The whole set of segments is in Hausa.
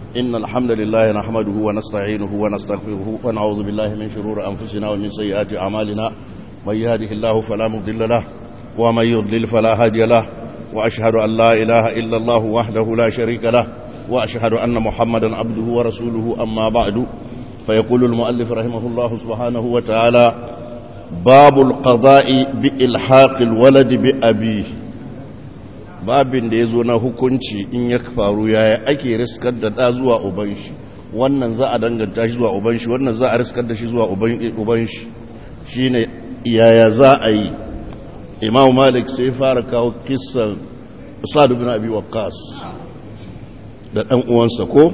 إن الحمد لله نحمده ونستعينه ونستغفره ونعوذ بالله من شرور أنفسنا ومن سيئات أعمالنا من يهده الله فلا مضل له ومن يضلل فلا هادي له وأشهد أن لا إله إلا الله وحده لا شريك له وأشهد أن محمدا عبده ورسوله أما بعد فيقول المؤلف رحمه الله سبحانه وتعالى باب القضاء بإلحاق الولد بأبيه babin da ya zo na hukunci in ya faru yaya ake riskar da ɗa zuwa uban shi wannan za a danganta shi zuwa uban shi wannan za a riskar da shi zuwa uban shi shi ne yaya za a yi imam malik sai fara kawo kisan sa'adu bin abi waqqas da ɗan uwansa ko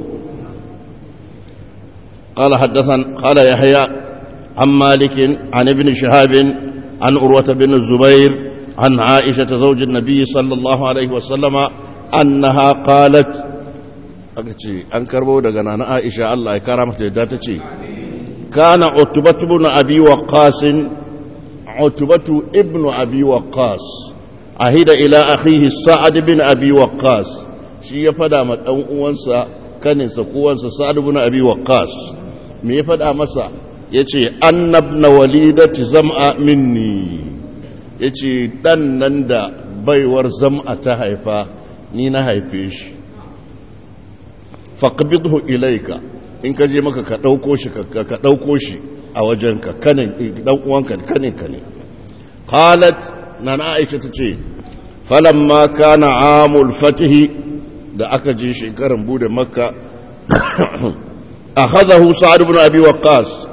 قال حدثنا قال يحيى عن مالك عن ابن شهاب عن أروة بن الزبير عن عائشة زوج النبي صلى الله عليه وسلم أنها قالت أن كربو دغنا عائشة الله كرمت داتتي كان عتبة بن أبي وقاص عتبة ابن أبي وقاص أهد إلى أخيه سعد بن أبي وقاص شي يفدا ما دان uwansa kaninsa kowansa Sa'ad ibn Abi Waqqas me ya fada masa yace annabna walidati zam'a minni ya ce ɗan nan da baiwar zam'a ta haifa ni na haife shi faƙabidhu ilaika in ka je maka ka ɗauko shi ka ɗauko shi a wajenka kanin ɗan uwanka kaninka ne halat na na aisha ta ce falamma kana amul fatihi da aka je shekaran bude makka akhadahu sa'ad ibn abi waqqas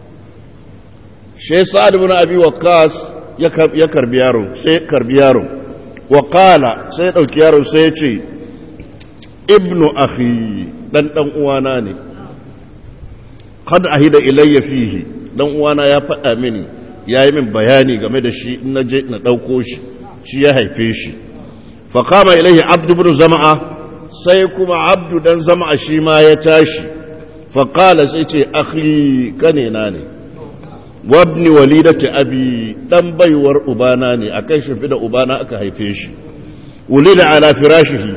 shi sa'ad ibn abi waqqas ya karbi yaron sai karbi yaron wa qala sai dauki yaron sai ya ce ibnu akhi dan dan uwana ne qad ahida ilayya fihi dan uwana ya faɗa mini yayi min bayani game da shi in naje na dauko shi shi ya haife shi fa qama ilayhi abdu ibn zama'a sai kuma abdu dan zama'a shi ma ya tashi fa qala sai ce akhi kane na ne wabni walidati abi dan baiwar ubana ne akan shi da ubana aka haife shi wulida ala firashihi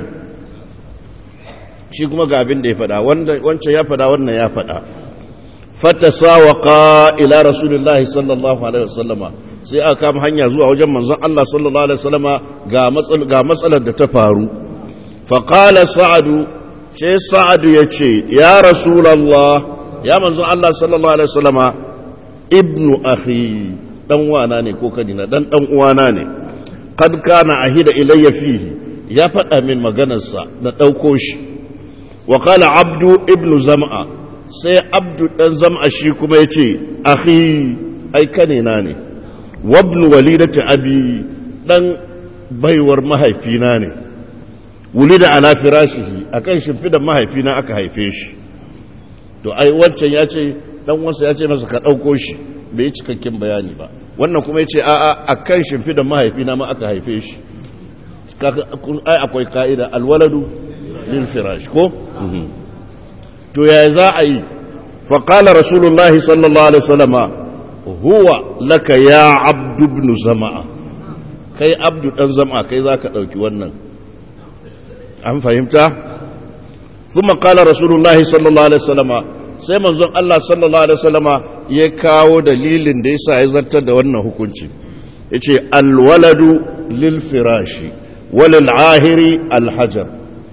shi kuma ga abin da ya fada wancan ya fada wannan ya fada fatasawaqa ila rasulillahi sallallahu alaihi wasallama sai aka kama hanya zuwa wajen manzon Allah sallallahu alaihi wasallama ga matsal ga matsalar da ta faru fa qala sa'adu sai sa'adu yace ya rasulullah ya manzon Allah sallallahu alaihi wasallama ibnu akhi dan wana ne ko kadina dan dan uwana ne kad kana ahida ilayya fihi ya faɗa min maganarsa da ɗauko shi wa qala abdu ibnu zam'a sai abdu dan zam'a shi kuma yace akhi ai kane na ne wa ibnu walidati abi dan baiwar mahaifina ne wulida ala firashihi akan shimfidan mahaifina aka haife shi to ai wancan ya ce dan wansa ya ce masa ka ɗauko shi bai yi cikakken bayani ba wannan kuma ya ce a'a a kan shimfidan mahaifina ma aka haife shi ai akwai ka'ida alwaladu lil firash ko to yaya za a yi faƙala rasulullahi sallallahu alaihi wasallama huwa laka ya abdu ibn zama'a kai abdu dan zama'a kai za ka ɗauki wannan an fahimta ثم قال رسول الله صلى الله عليه وسلم sai manzon Allah sallallahu alaihi wasallama ya kawo dalilin da yasa ya zartar da wannan hukunci yace alwaladu lil firashi walil ahiri alhajar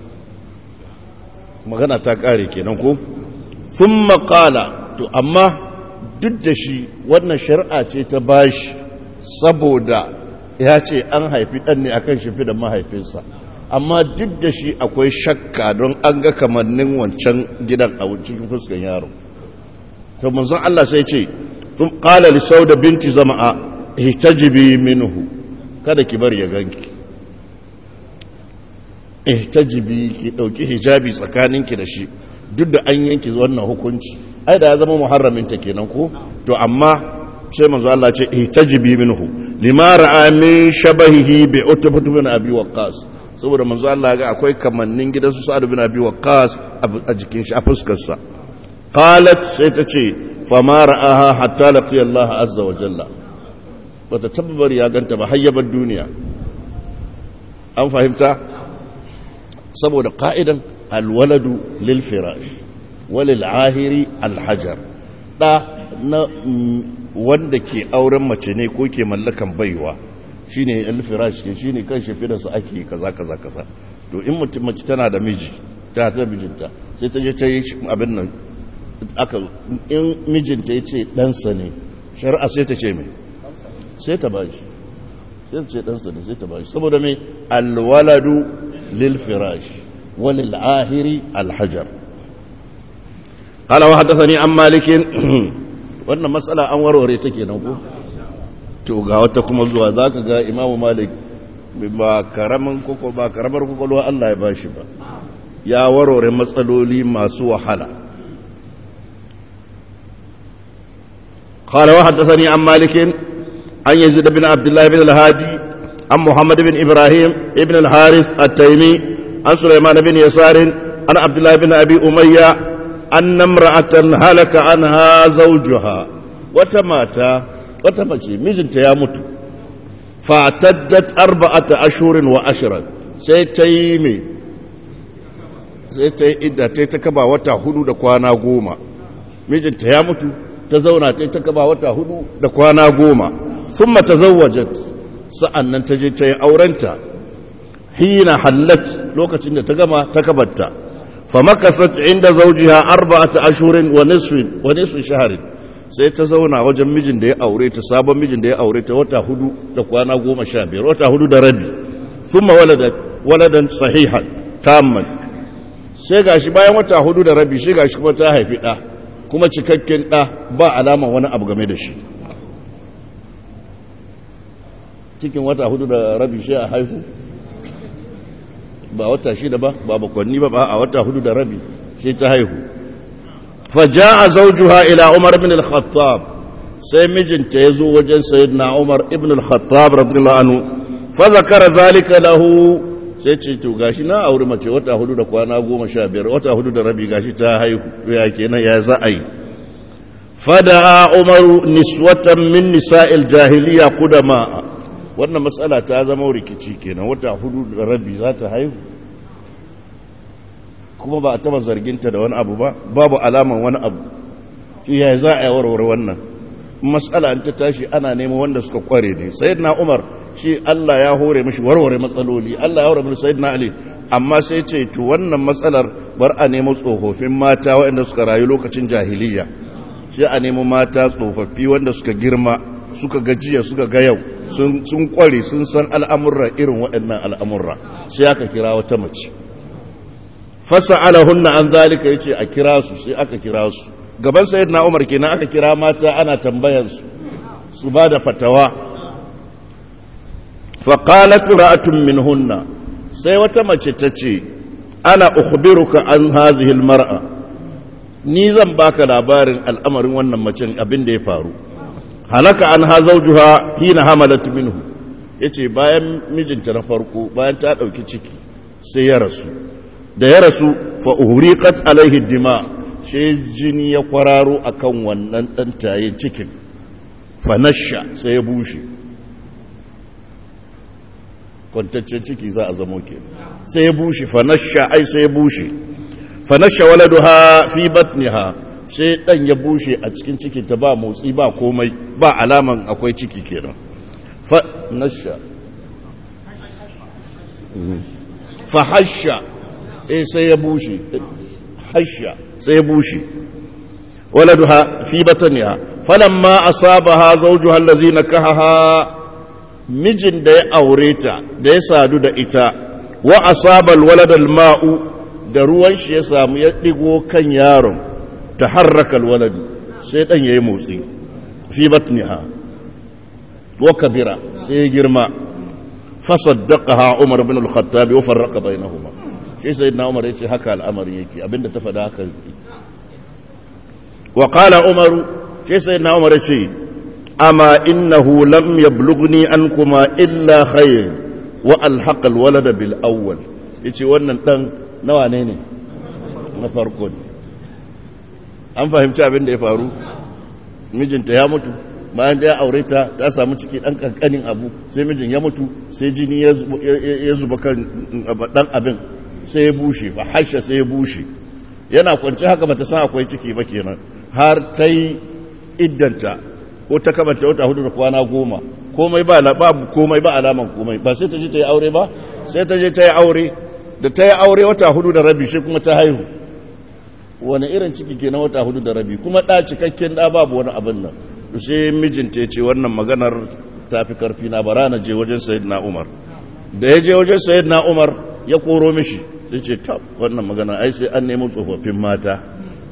magana ta kare kenan ko thumma qala to amma duk da shi wannan shari'a ce ta bashi saboda ya ce an haifi dan ne akan shi da mahaifinsa amma duk da shi akwai shakka don an ga kamannin wancan gidan a cikin fuskan yaro to manzon Allah sai ce tun qala li sauda binti zama'a ihtajibi minhu kada ki bar ya ganki ihtajibi ki dauki hijabi tsakaninki da shi duk da an yanki wannan hukunci ai da ya zama muharramin ta kenan ko to amma sai manzo Allah ce ihtajibi minhu lima ra'a min shabahihi bi utbah bin abi waqqas saboda manzo Allah ga akwai kamannin gidan su Sa'ad bin Abi Waqqas a jikin shi a fuskar sa qalat sai ta ce fa ma ra'aha hatta laqiya Allah azza wa jalla bata tabbar ya ganta ba hayyabar duniya an fahimta saboda ka'idan alwaladu lil firash walil ahiri alhajar da na wanda ke auren mace ne ko ke mallakan baiwa shine alfirash ke shine kan shafi da su ake kaza kaza kaza to in mutum mace tana da miji ta ta mijinta sai ta je ta yi abin nan aka in mijinta ya ce ɗansa ne shari'a sai ta ce mai sai ta ba shi sai ta ce ɗansa ne sai ta ba shi saboda mai alwaladu lil firash walil ahiri alhajar قال وحدثني عن مالك wannan matsala an warware ta kenan ko to ga wata kuma zuwa zaka ga imamu malik ba karamin koko ba karamar kokolwa Allah ya bashi ba ya warware matsaloli masu wahala قال وحدثني عن مالك عن يزيد بن عبد الله بن الهادي عن محمد بن إبراهيم ابن الحارث التيمي عن سليمان بن يسار عن عبد الله بن أبي أمية أن امرأة هلك عنها زوجها وتماتا وتمشي مجنت يا مت فاعتدت أربعة أشهر وعشرا سيتيمي سيتي إدى تيتكبا وتا هدو دكوانا قوما مجنت يا مت تزونا تيتكبا وتا هدو دكوانا قوما ثم تزوجت سأنن تجي تي أورنتا حين حلت لوكة تقما تكبتا فمكثت عند زوجها أربعة أشهر ونصف ونصف شهر sai ta zauna wajen mijin da ya aure ta sabon mijin da ya aure ta wata hudu da kwana goma sha biyar wata hudu da rabi thumma waladat waladan sahihan tamman sai gashi bayan wata hudu da rabi sai gashi kuma ta haifi ɗa kuma cikakken ɗa ba alaman wani abu game da shi cikin wata hudu da rabi sai a haifu ba wata shida ba ba bakwanni ba ba a wata hudu da rabi sai ta haihu faja'a zawjuha ila Umar ibn al-Khattab sai mijinta yazo wajen sayyidina Umar ibn al-Khattab radiyallahu anhu fa zakara zalika lahu sai ce to gashi na aure mace wata hudu da kwana goma sha biyar wata hudu da rabi gashi ta haihu ya kenan ya za a yi fada'a Umar niswatan min nisa'il jahiliya qudama wannan matsala ta zama rikici kenan wata hudu da rabi za ta haihu kuma ba a taba zarginta da wani abu ba babu alaman wani abu ya za a yi warware wannan matsala ta tashi ana neman wanda suka kware ne sayyidina umar shi Allah ya hore mishi warware matsaloli Allah ya hore mishi sayyidina ali amma sai ce to wannan matsalar bar a nemo tsofaffin mata waɗanda suka rayu lokacin jahiliya sai a nemo mata tsofaffi wanda suka girma suka gajiya suka ga yau sun kware sun san al'amurra irin waɗannan al'amurra sai aka kira wata mace fasa alahunna an zalika ya ce a kira su sai aka kira su gaban sayid na umar kenan aka kira mata ana tambayansu su ba da fatawa faƙalat ra'atun min hunna sai wata mace ta ce ana ukhbiruka an hazihil mar'a ni zan baka labarin al'amarin wannan macen abin da ya faru halaka an ha zaujuha hina hamalat minhu yace bayan mijinta na farko bayan ta dauki ciki sai ya rasu da ya rasu fa uhriqat alaihi dima sai jini ya kwararo akan wannan dan tayin cikin fa nasha sai ya bushe kwantaccen ciki za a zamo ke sai ya bushe fa nasha ai sai ya bushe fa nasha waladuha fi batniha sai dan ya bushe a cikin ciki ta ba motsi ba komai ba alaman akwai ciki kenan fa nasha fa hasha eh sai ya bushe hasha sai ya bushe waladuha fi batniha falamma asabaha zawjuha allazi nakahaha mijin da ya aure ta da ya sadu da ita wa asabal waladal ma'u da ruwan shi ya samu ya digo kan yaron تحرك الولد سيدان يي موتسي في بطنها وكبر سيجرما فصدقها عمر بن الخطاب وفرق بينهما shi sayyidina umar yace haka al'amari yake abinda ta faɗa haka wa qala umar shi sayyidina umar yace amma innahu lam yablughni ankuma illa khayr wa alhaqa alwalada bil awwal yace wannan dan nawa ne ne na farko ne an fahimci abin da ya faru mijinta ya mutu bayan da ya aure ta ta samu ciki dan kankanin abu sai mijin ya mutu sai jini ya zuba kan dan abin sai ya bushe fa hasha sai ya bushe yana kwanci haka bata san akwai ciki ba kenan har ta yi iddanta ko ta kamanta wata hudu da kwana goma komai ba babu komai ba alaman komai ba sai ta je ta yi aure ba sai ta je ta yi aure da ta yi aure wata hudu da rabi shi kuma ta haihu wani irin ciki ke na wata hudu da rabi kuma ɗa cikakken ɗa babu wani abin nan sai mijinta ya ce wannan maganar ta fi karfi na bara na je wajen sayid na umar da ya je wajen sayid na umar ya koro mishi sai ce tab wannan magana ai sai an nemi tsofaffin mata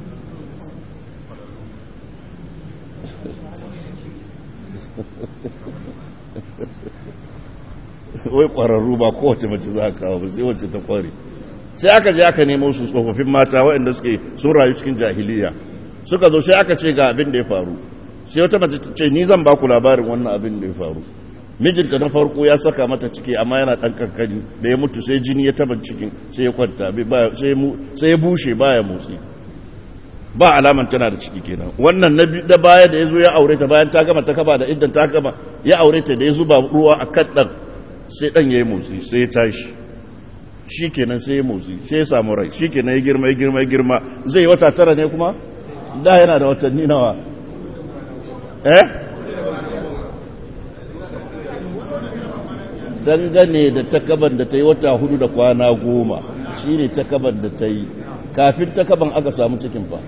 wai ƙwararru ba kowace mace za a kawo ba sai wacce ta ƙware sai aka je aka nemo su tsofaffin mata waɗanda suke sun rayu cikin jahiliya suka zo sai aka ce ga abin da ya faru sai wata mace ta ce ni zan ba ku labarin wannan abin da ya faru mijinta na farko ya saka mata ciki amma yana ɗan kankani da ya mutu sai jini ya taba cikin sai ya kwanta sai ya bushe baya motsi ba alaman tana da ciki kenan wannan na da baya da ya zo ya aure ta bayan ta gama ta kaba da idan ta gama ya aure ta da ya zuba ruwa a kan ɗan sai ɗan ya yi motsi sai ya tashi shi kenan sai ya motsi sai ya samu rai shi kenan ya girma ya girma ya girma zai yi wata tara ne kuma da yana da watanni nawa eh dangane da takaban da ta yi wata hudu da kwana goma shi ne takaban da ta yi kafin takaban aka samu cikin fa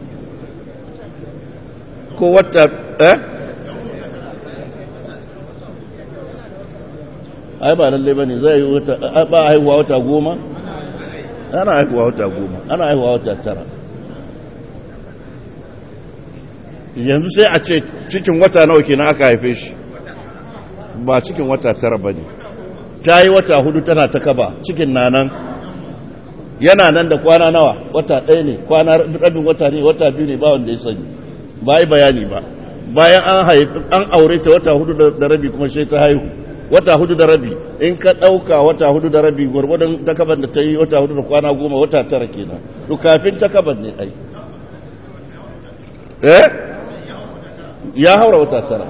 ko wata eh ai ba lallai ba ne zai yi wata ba haihuwa wata goma ana haihuwa wata goma ana haihuwa wata tara yanzu sai a ce cikin wata nawa kenan aka haife shi ba cikin wata tara ba ne ta yi wata hudu tana ta kaba cikin nanan yana nan da kwana nawa wata ɗaya ne kwana rabin wata ne wata biyu ne ba wanda ya sani ba yi bayani ba bayan an haifi an aure ta wata hudu da rabi kuma sai ta haihu wata hudu da rabi in ka ɗauka wata hudu da rabi gwargwadon takaban da ta yi wata hudu da kwana goma wata tara kenan to kafin takaban ne ai eh ya haura wata tara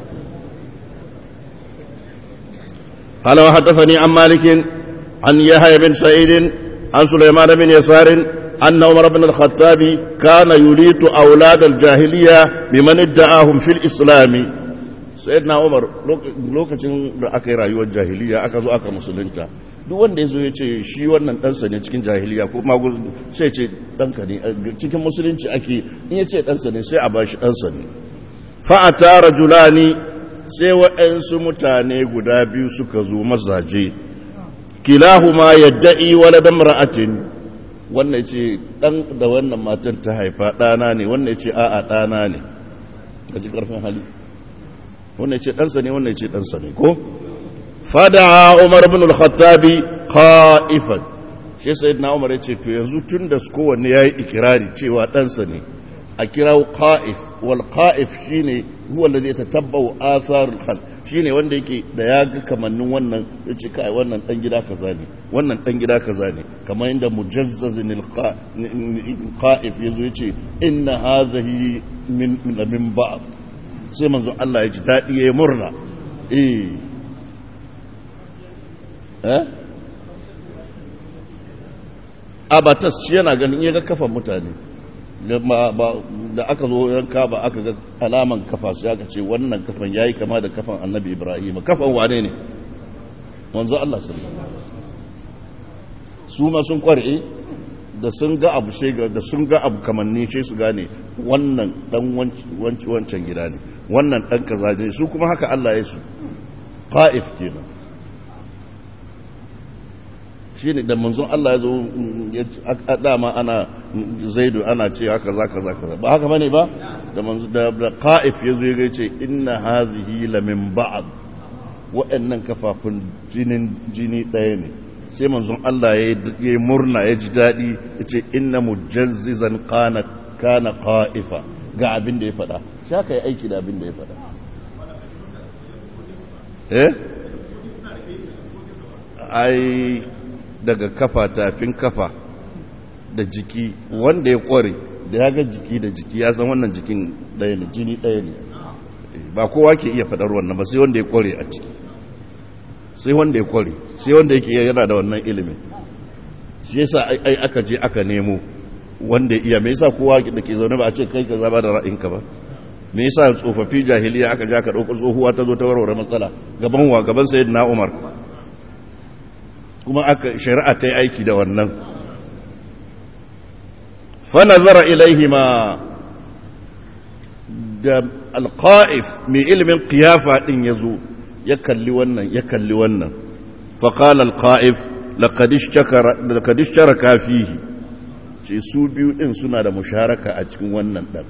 قال وحدثني عن مالك عن يحيى بن سعيد عن سليمان بن يسار أن عمر بن الخطاب كان يليت أولاد الجاهلية بمن ادعاهم في الإسلام سيدنا عمر lokacin da aka yi rayuwar jahiliya aka zo aka musulunta duk wanda ya zo ya ce shi wannan ɗansa ne cikin jahiliya ko magu sai ce ɗanka ne cikin musulunci ake in ya ce ɗansa ne sai a ba shi ɗansa ne fa'ata rajulani sai waɗansu mutane guda biyu suka zo mazaje kilahuma yadda'i waladan ra'atin wannan ce ɗan da wannan matan ta haifa ɗana ne wannan ce a'a ɗana ne a ji ƙarfin hali wannan ce ɗansa ne wannan ce ɗansa ne ko fada umar bin al-khattabi qa'ifan shi sayyidina umar ya ce to yanzu tun da kowanne yayi ikirari cewa ɗansa ne a kirawo qa'if wal qa'if shine huwa alladhi yatatabba'u athar al khalq shine wanda yake da ya ga kamannin wannan yace kai wannan dan gida kaza ne wannan dan gida kaza ne kamar inda mujazzazin al qa'if yazo yace inna hadhihi min min ba'd sai manzo Allah ya ji dadi yayi murna eh eh abatas shi yana ganin ya ga kafan mutane da aka zo yanka ba aka ga alaman kafa sai aka ce wannan kafan yayi kama da kafan annabi ibrahim kafan wane ne wanzu Allah sallallahu su ma sun kware da sun ga abu sai da sun ga abu kamanni sai su gane wannan dan wancan gida ne wannan dan kaza ne su kuma haka Allah ya su qa'if kenan shi ne da manzon Allah ya zo a dama ana zaidu ana ce haka za ka za ka ba haka bane ba da manzon da qa'if ya zo ya ce inna hazihi la min ba'd wa'annan kafafun jinin jini ɗaya ne sai manzon Allah ya yi murna ya ji daɗi ya ce inna mujazzizan kana kana qa'ifa ga abin da ya faɗa sha ka yi aiki da abin da ya faɗa eh ai daga kafa tafin kafa da jiki wanda ya kware da ya ga jiki da jiki ya san wannan jikin ɗaya ne jini ɗaya ne ba kowa ke iya faɗar wannan ba sai wanda ya kware a ciki sai wanda ya kware sai wanda yake yana da wannan ilimin shi yasa ai aka je aka nemo wanda iya me yasa kowa da ke zaune ba a ce kai ka zaba da ra'ayinka ba me yasa tsofaffi jahiliya aka ja ka dauko tsohuwa ta zo ta warware matsala gaban wa gaban sayyidina Umar kuma aka shari'a ta yi aiki da wannan fa nazara ilaihima da alqa'if mai ilimin qiyafa din yazo ya kalli wannan ya kalli wannan fa qala alqa'if laqad ishtakara laqad ishtaraka fihi ce su biyu din suna da musharaka a cikin wannan dan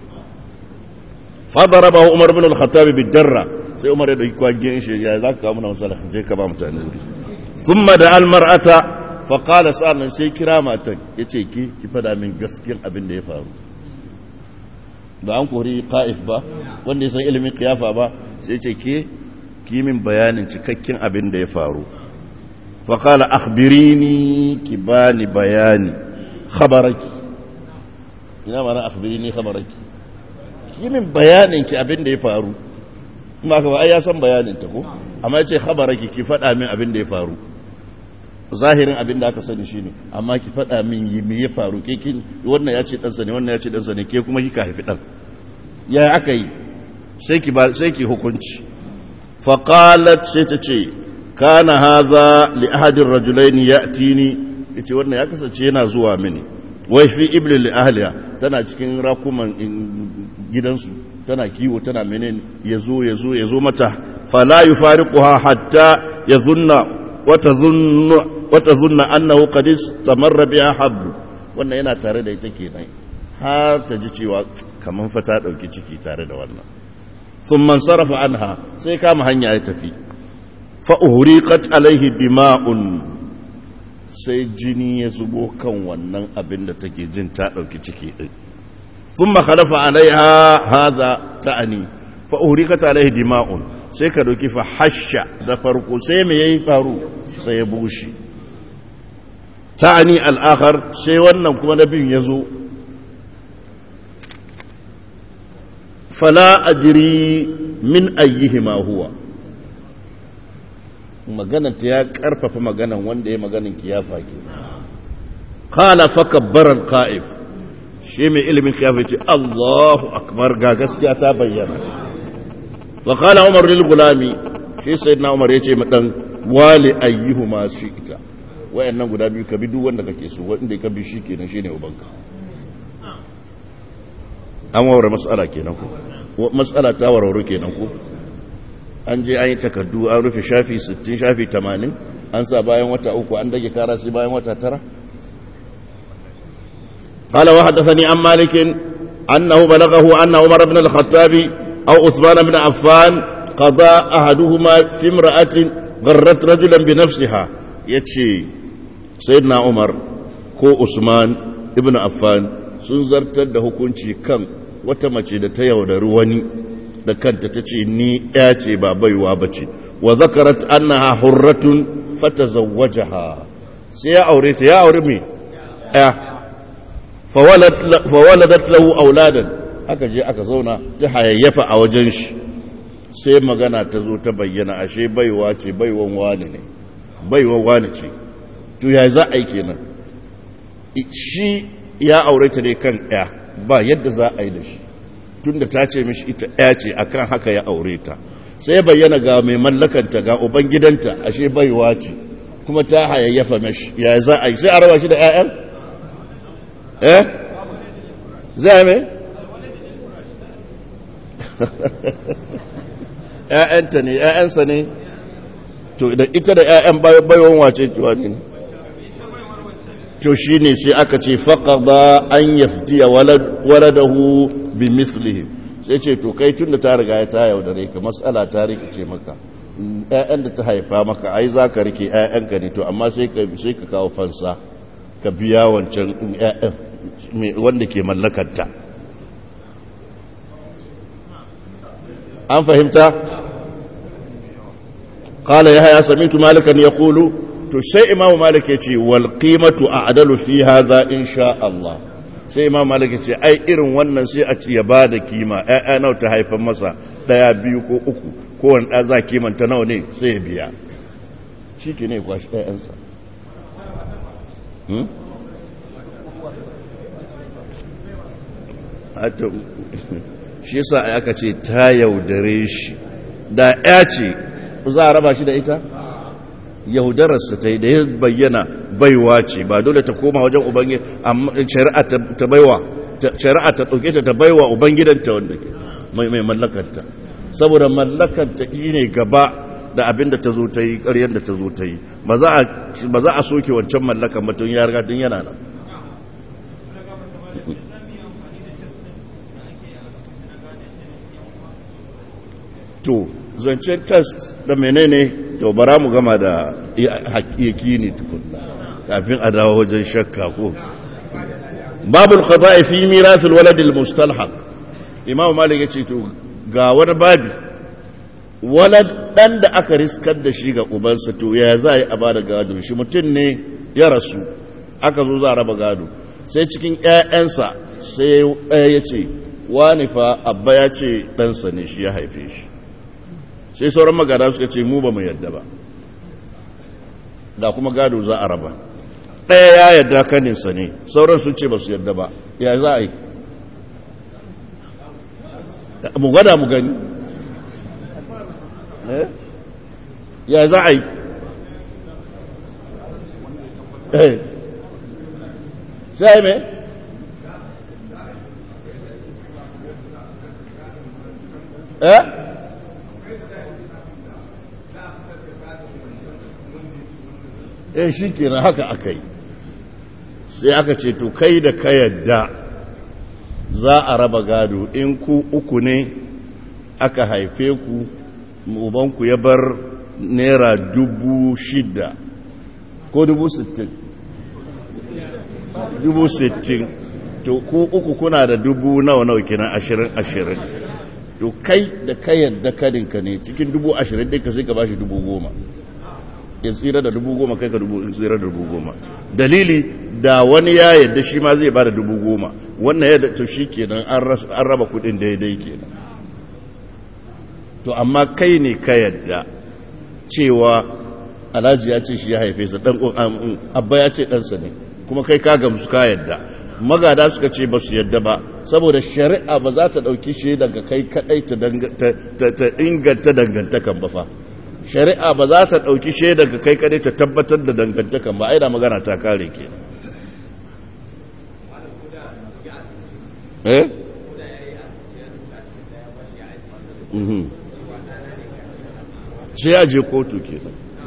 فضربه عمر بن الخطاب بالدرة sai umar ya dauki kwagiyar shi ya za ka kawo muna matsala je ka ba mutane wuri sun da almar'ata faƙala sa'annan sai kira matan ya ce ki ki fada min gaskiyar abin da ya faru ba an kori ƙa'if ba wanda ya san ilimin kiyafa ba sai ce ke ki min bayanin cikakken abin da ya faru faƙala akhbirini ki bani bayani khabaraki ina mana akhbirini khabaraki yi min bayanin ki abin da ya faru kuma ka ba ai ya san bayanin ta ko amma ya ce khabaraki ki faɗa min abin da ya faru zahirin abin da aka sani shine amma ki faɗa min yi me ya faru ke kin wannan ya ce ɗansa ne wannan ya ce ɗansa ne ke kuma kika haifi ɗan ya aka yi sai ki ba sai ki hukunci fa qalat sai ta ce kana hadha li ahadin rajulaini ya'tini yace wannan ya kasance yana zuwa mini wai fi iblis li ahliya tana cikin rakuman gidansu tana kiwo tana menen yazo yazo yazo mata fala yufariquha hatta yazunna wata zunna wata zunna annahu qad istamarra biha hablu wannan yana tare da ita kenan har ta ji cewa kaman fa ta dauki ciki tare da wannan thumma sarafa anha sai kama hanya ya tafi fa uhriqat alaihi dima'un sai jini ya zubo kan wannan abin da take jin ta ɗauki ciki ɗin sun makalafa alaiha haza ta'ani fa'urika ta alaihi dima'un sai ka ɗauki fa hasha da farko sai mai yayi faru sai ya bushe ta'ani al'akar sai wannan kuma na biyun ya zo fala ajiri min ayyihima huwa maganan ta ya karfafa maganan wanda ya maganin kiyafa ke kala fa kabbaran qa'if shi mai ilimin kiyafa ce Allahu akbar ga gaskiya ta bayyana wa kala umar lil gulami shi sayyidina umar yace ma dan wali ayyuhuma ita wayannan guda biyu ka bi duk wanda kake so wanda ka bi shi kenan shine ubanka an warware mas'ala kenan ko mas'ala ta warware kenan ko an je an yi takardu an rufe shafi 60 shafi 80 an sa bayan wata uku an dage kara sai bayan wata tara قال وحدثني عن مالك أنه بلغه أن عمر بن الخطاب أو عثمان بن عفان قضى أحدهما في امرأة غرت رجلا بنفسها يتشي سيدنا عمر كو عثمان ابن عفان سنزرت ده كنشي كم وتمشي ده تيودر وني da kanta ta ce ni ya ce ba baiwa ba ce wa zakarat annaha hurratun fatazawwajaha sai ya aure ta ya aure me ya fawaladat lahu auladan aka je aka zauna ta hayayyafa a wajen shi sai magana ta zo ta bayyana ashe baiwa ce baiwan wani ne baiwan wani ce to ya za a yi kenan shi ya aure ta ne kan ya ba yadda za a yi da shi tunda ta ce mishi ita ɗaya ce akan haka ya aure ta sai ya bayyana ga mai mallakanta ga uban gidanta ashe baiwa ce kuma ta hayayyafa mashi ya za a yi sai a raba shi da 'ya'yan? eh? zai mai? ‘ya'yanta ne ‘ya'yansa ne to da ita da ‘ya'yan baiwan wace cewa ne to shi ne sai aka ce faƙaɗa an yafdiya waladahu bi mislihim sai ce to kai tun da ta riga ya ta yaudare ka matsala ta rikice maka ‘ya'yan da ta haifa maka ai za ka rike ‘ya'yanka ne to amma sai ka kawo fansa ka biya wancan ‘ya'yan wanda ke mallakanta an fahimta qala yahya sami'tu malikan yaqulu to sai imamu malik yace wal qimatu a'dalu fi hadha insha Allah sai imamu malik yace ai irin wannan sai a ci ya bada kima ƴaƴa nawa ta haifan masa daya biyu ko uku ko wani da za kimanta nawa ne sai ya biya shike ne kwashi ƴaƴansa shi yasa aka ce ta yaudare shi da ya ce za a raba shi da ita yaudararsa ta yi da ya bayyana baiwa ce ba dole ta koma wajen ubangi amma shari'a ta baiwa shari'a ta ɗauke ta ta baiwa ubangidanta wanda ke mai mallakanta saboda mallakanta ne gaba da abin da ta zo ta yi ƙaryar da ta zo ta yi ba za a soke wancan mallakan mutum ya riga tun yana nan to zancen test da menene to bara mu gama da hakiki ne tukunna kafin a dawo wajen shakka ko babul qada'i fi mirathil walad al mustalhaq imam malik yace to ga wani babi walad dan da aka riskar da shi ga ubansa to ya za a bada gado shi mutum ne ya rasu aka zo za a raba gado sai cikin ƴaƴansa sai ɗaya ya ce wani fa abba ya ce ɗansa ne shi ya haife shi sai sauran magana suka ce mu ba mu yadda ba da kuma gado za a raba ɗaya ya yadda kaninsa ne sauran sun ce ba su yadda ba ya za a yi mu gwada mu gani ya za a yi sai mai eh eh shi kenan haka aka yi sai aka ce to kai da ka yadda za a raba gado in ku uku ne aka haife ku ubanku ya bar naira dubu shida ko dubu sittin dubu sittin to ku uku kuna da dubu nawa nawa kenan ashirin ashirin to kai da ka yadda kadinka ne cikin dubu ashirin ɗin ka sai ka bashi dubu goma ya tsira da dubu goma kai ka dubu tsira da dubu goma dalili da wani ya yadda shi ma zai bada dubu goma wannan yadda to shi kenan an raba kudin daidai kenan to amma kai ne ka yadda cewa alhaji ya ce shi ya haife sa dan abba ya ce ɗansa ne kuma kai ka gamsu ka yadda magada suka ce ba su yadda ba saboda shari'a ba za ta ɗauki shi daga kai kaɗai ta inganta dangantakan ba fa shari'a ba za ta ɗauki shaida ga kai kadai ta tabbatar da dangantakan ba aida magana ta kare ke eh sai ya je kotu ke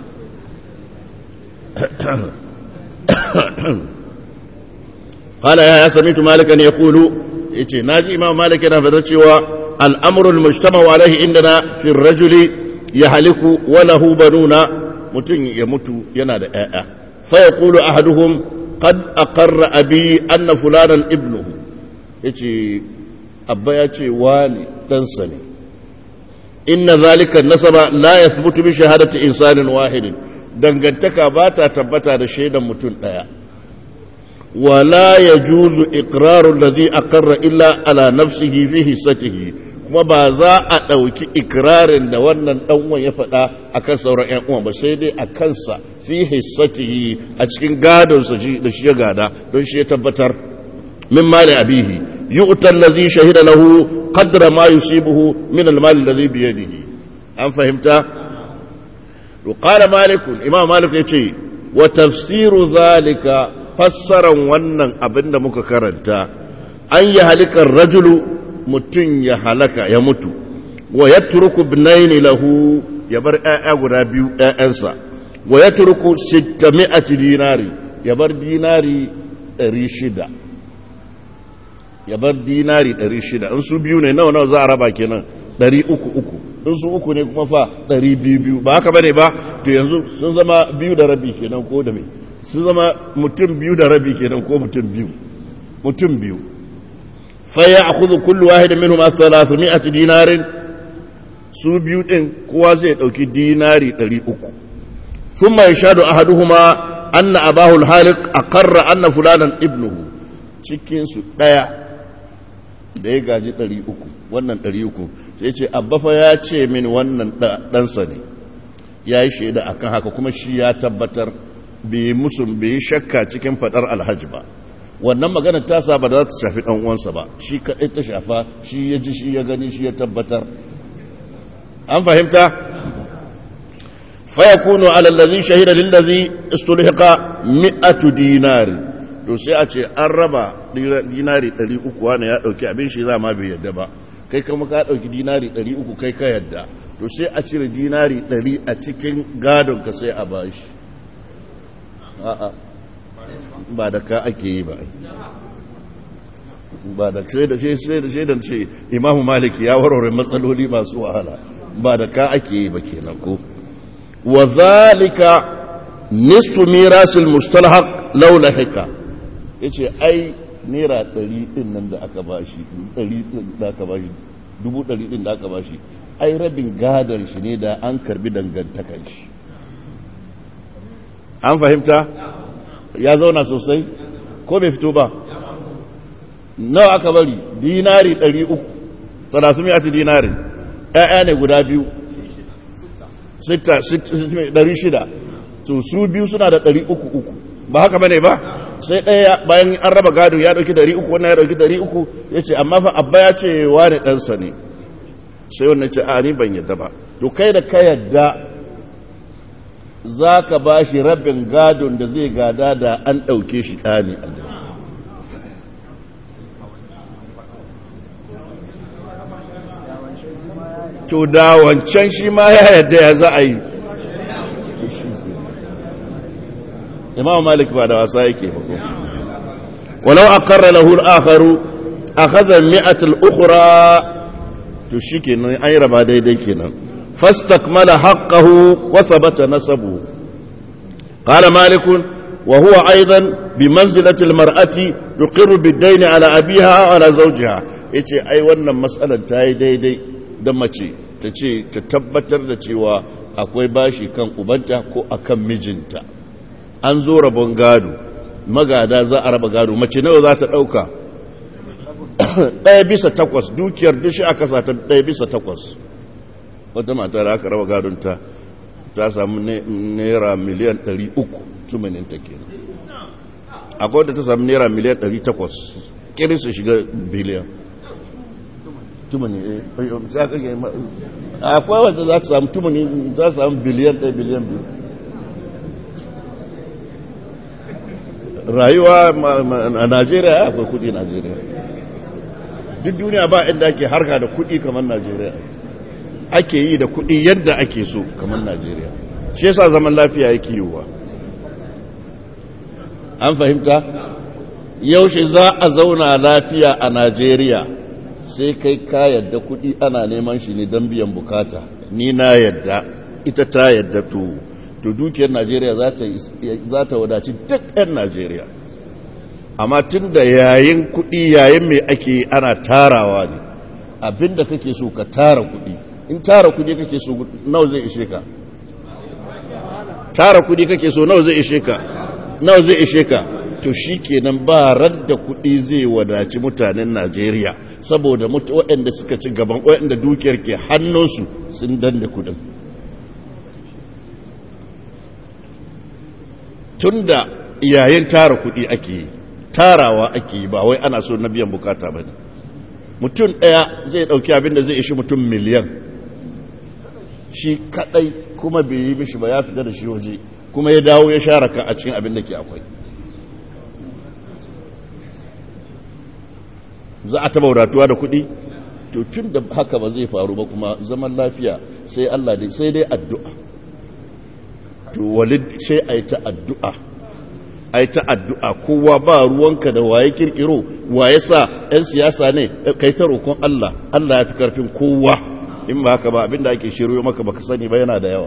hala ya sami tu malikan ya kulu ya ce na ji imam malik yana fadar cewa al'amurul mujtama wa alaihi indana fi rajuli ya haliku walahu banuna mutum ya mutu yana da ‘ya'ya fa ya kulu a haduhun kad a karra abi anna fulanan ibnuhu ya ce abba ya ce wani ɗansa ne inna zalika nasaba la ya bi shahadati insanin wahidin dangantaka ba ta tabbata da shaidan mutum ɗaya wala ya juzu iqrarun ladhi aqarra illa ala nafsihi fi hissatihi kuma ba za a ɗauki ikirarin da wannan ɗanwan ya faɗa a kan sauran ‘yan uwan ba sai dai a kansa fi hissatihi a cikin gadonsa da shi ya gada don shi ya tabbatar min mali abihi yi utar lazi shahida lahu qadra ma yusibuhu min almali lazi biyadihi an fahimta to qala malikun imam malik yace wa tafsiru zalika fassaran wannan abin da muka karanta an yi halikar rajulu mutum ya halaka ya mutu wa ya turku binaini lahu ya bar ‘ya'ya guda biyu ‘ya'yansa wa ya turku sittami'ati dinari ya bar dinari ɗari shida ya bar dinari ɗari shida in su biyu ne nawa nawa za a raba kenan ɗari uku uku in su uku ne kuma fa ɗari biyu biyu ba haka bane ba to yanzu sun zama biyu da rabi kenan ko da me sun zama mutum biyu da rabi kenan ko mutum biyu mutum biyu فيأخذ كل واحد منهما ثلاثمائة دينار su biyu ɗin kowa zai ɗauki dinari ɗari uku sun mai shaɗu a haduhuma anna abahul halik a karra anna fulanan ibnuhu cikinsu ɗaya da ya gaji ɗari uku wannan ɗari uku sai ce abbafa ya ce min wannan ɗansa ne ya yi shaida akan haka kuma shi ya tabbatar bai musu bai shakka cikin fadar alhaji ba wannan magana ta sa ba za ta shafi dan uwansa ba shi kadai ta shafa shi ya ji shi ya gani shi ya tabbatar an fahimta fa yakunu ala allazi shahida lil ladzi istulhiqa mi'atu dinari to sai a ce an raba dinari 300 wani ya dauki abin shi za ma bai yadda ba kai kuma ka dauki dinari 300 kai ka yadda to sai a cire dinari 100 a cikin gadon ka sai a bashi a'a ba da ka ake yi ba ba da sai da sai da sai da ce imamu maliki ya warware matsaloli masu wahala ba da ka ake yi ba kenan ko wa zalika nisfu mirasil mustalhaq law lahika yace ai naira 100 din nan da aka bashi 100 da aka bashi dubu 100 din da aka bashi ai rabin gadon shi ne da an karbi dangantakan shi an fahimta ya zauna sosai ko bai fito ba nawa aka bari dinari 300 talatin ya ci dinari ɗaya ne guda biyu 600 to su biyu suna da 300 ba haka bane ba sai ɗaya bayan an raba gado ya ɗauki 300 wannan ya ɗauki 300 ya ce amma fa abba ya ce wani ɗansa ne sai wannan ce a ni ban yadda ba to kai da ka yadda za ka ba shi rabin gadon da zai gada da an ɗauke shi ɗani a to da wancan shi ma ya yadda ya za a yi imam malik ba da wasa yake ba ko walau aqarra lahu al-akharu akhadha al-mi'at al-ukhra to shikenan ai raba daidai kenan فاستكمل حقه وثبت نسبه قال مالك وهو أيضا بمنزلة المرأة تقر بالدين على أبيها وعلى زوجها yace ai wannan matsalar ta yi daidai da mace ta ce ta tabbatar da cewa akwai bashi kan ubanta ko akan mijinta an zo rabon gado magada za a raba gado mace nawa za ta ɗauka ɗaya bisa takwas dukiyar dushi aka sa ta ɗaya bisa takwas wata mata da aka raba gadonta ta samu naira miliyan 300 tumaninta kenan akwai wadda ta samu naira miliyan 800 kirin su shiga biliyan tumani akwai wadda za ta samu tumani za ta samu biliyan 1 biliyan 2 rayuwa a najeriya akwai kudi najeriya duk duniya ba inda ake harka da kudi kamar najeriya ake yi da kuɗi yadda ake so kamar Najeriya shi yasa zaman lafiya yake yiwuwa an fahimta yaushe za a zauna lafiya a Najeriya sai kai ka yadda kuɗi ana neman shi ne don biyan bukata ni na yadda ita ta yadda to to dukiyar Najeriya za ta wadaci duk 'yan Najeriya amma tun da yayin kuɗi yayin mai ake ana tarawa ne abinda kake so ka tara kuɗi in tara kudi kake so nawa zai ishe ka tara kudi kake so nawa zai ishe ka nawa zai ishe ka to shikenan ba radda kudi zai wadaci mutanen Najeriya saboda waɗanda suka ci gaban waɗanda dukiyar ke hannunsu sun danne kudin tunda yayin tara kudi ake yi tarawa ake yi ba wai ana so na biyan bukata ba ne mutum ɗaya zai ɗauki abin da zai ishi mutum miliyan shi kadai kuma bai yi mishi ba ya fita da shi waje kuma ya dawo ya share ka a cikin abin da ke akwai za a taba wadatuwa da kuɗi to tun da haka ba zai faru ba kuma zaman lafiya sai Allah dai sai dai addu'a to walid sai a yi ta addu'a a yi ta addu'a kowa ba ruwanka da waye kirkiro waye sa 'yan siyasa ne kai ta roƙon Allah Allah ya fi karfin kowa in ba haka ba abinda ake shiryo maka baka sani ba yana da yawa